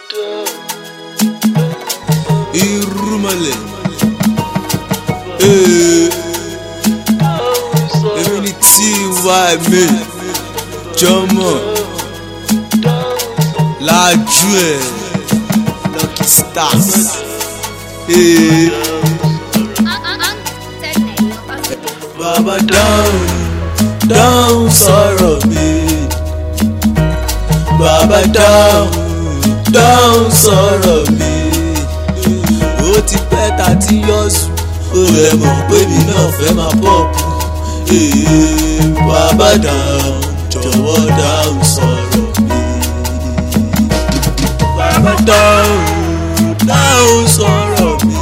irúmọlẹ̀ ee èmi ni tí wà mí jọmọ lájú ẹ lucky stars ee bàbá dáhùn dáhùn sọ̀rọ̀ mi bàbá dáhùn dáhùn sọ̀rọ̀ mi ó ti pẹ́ ta ti yọ sùn ó lè mọ̀ pé mi náà fẹ́ máa pọ̀pù ee bàbá dáhùn jọ̀wọ́ dáhùn sọ̀rọ̀ mi bàbá dáhùn dáhùn sọ̀rọ̀ mi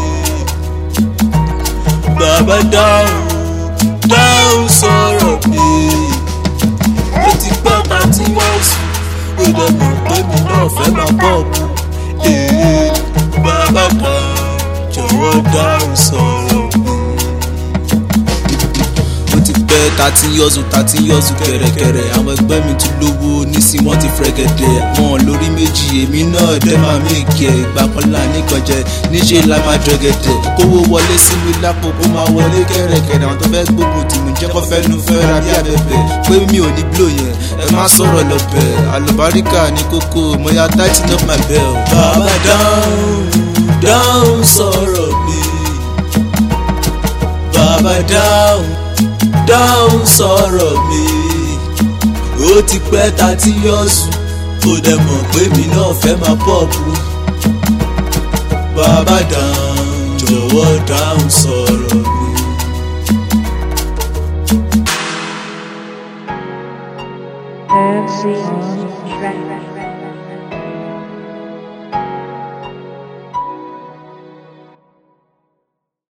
bàbá dáhùn dáhùn sọ̀rọ̀ mi ó ti pẹ́ ta ti yọ sùn ó lè mọ̀ pé mi náà fẹ́ máa pọ̀pù ee bàbá dáhùn jọ̀wọ́ dáhùn sọ̀rọ̀ mi. ó ti pẹ́ ta ti yọ̀sùn ta ti yọ̀sùn kẹ̀rẹ̀kẹ̀rẹ̀ àwọn ẹgbẹ́ mi ti lówó nísìnyí wọ́n ti fẹ́gẹ̀dẹ̀ wọn lórí méjì èmi náà dẹ́ máa méèkì ẹ̀ ìgbà kan là nìkan jẹ níṣẹ́ la máa jọgẹ̀dẹ̀ kówó wọlé sí mi lápò kó máa wọlé kẹ̀rẹ̀kẹ̀rẹ̀ àwọn tó fẹ́ gbógun tì mí jẹ́ kó fẹ́ nu fẹ́ ra bí abẹ́bẹ́ pé mi ò ní blow yẹn ẹ má sọ̀rọ̀ lọ́bẹ̀ àlùbáríkà ní kókó mo ya tighten up my belt. bàbá dáhùn dáhùn sọ̀rọ̀ mi bàbá dáhùn dáhùn sọ̀rọ̀ mi ó ti pẹ́ ta ti yọ sùn ó dẹ̀ mọ̀ pé mi náà fẹ́ máa pọ̀pù bàbá dáhùn jọ̀wọ́ dáhùn sọ̀rọ̀ mi. Fancy on